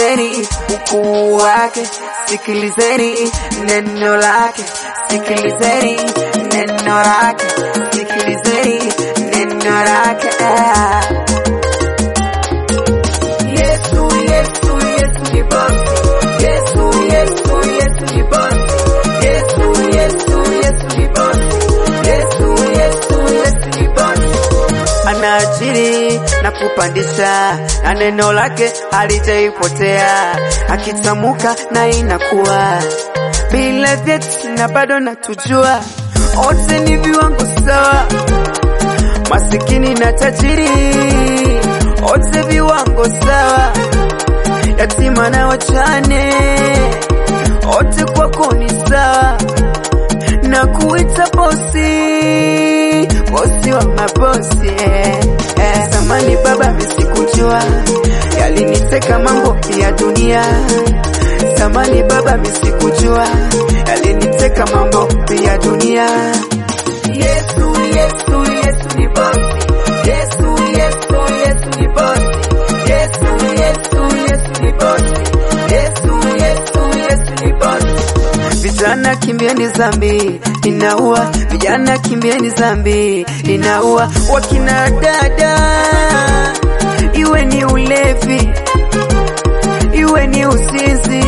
sikilizeni ukuu wake, sikilizeni neno lake, sikilizeni neno lake, sikilizeni neno lake. Yesu, Yesu, Yesu ni bosi. Yesu, Yesu, Yesu ni bosi. Yesu, Yesu, Yesu ni bosi. Yesu, Yesu, Yesu ni bosi. Anaajiri na kupandisha, na neno lake halijaipotea, akitamuka na inakuwa bila vyeti, na bado natujua wote ni viwango sawa, masikini na tajiri wote viwango sawa, yatima na wachane wote kwako ni sawa, na kuita bosi, bosi wa mabosi eh, eh. Samani baba misikujua, yaliniteka mambo ya dunia. Samani baba misikujua, yaliniteka mambo ya dunia. Yesu, Yesu, Yesu ni bosi. Yesu, Yesu, Yesu ni bosi. Yesu, Yesu, Yesu ni bosi. Yesu, Yesu, Yesu ni bosi. Vijana kimbieni zambi inaua, vijana kimbieni zambi inaua. Wakina dada, iwe ni ulevi, iwe ni uzinzi,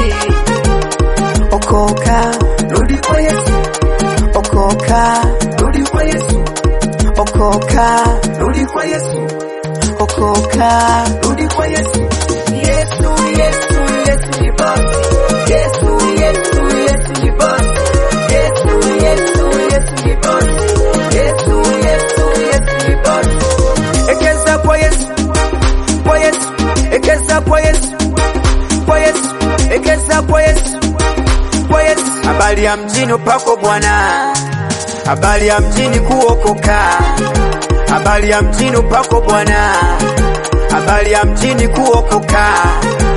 okoka, rudi kwa Yesu, okoka, rudi kwa Yesu, okoka, rudi kwa Yesu, okoka, rudi kwa Yesu. Yesu, Yesu, Yesu ni bosi. Yesu, Yesu, Yesu ni bosi. Yesu, Yesu, Yesu ni bosi. Yesu, Yesu, Yesu ni bosi. Ekeza kwa Yesu, kwa Yesu, ekeza kwa Yesu, kwa Yesu, ekeza kwa Yesu, kwa Yesu. Habari ya mjini upako Bwana, habari ya mjini kuokoka, habari ya mjini upako Bwana, habari ya mjini kuokoka,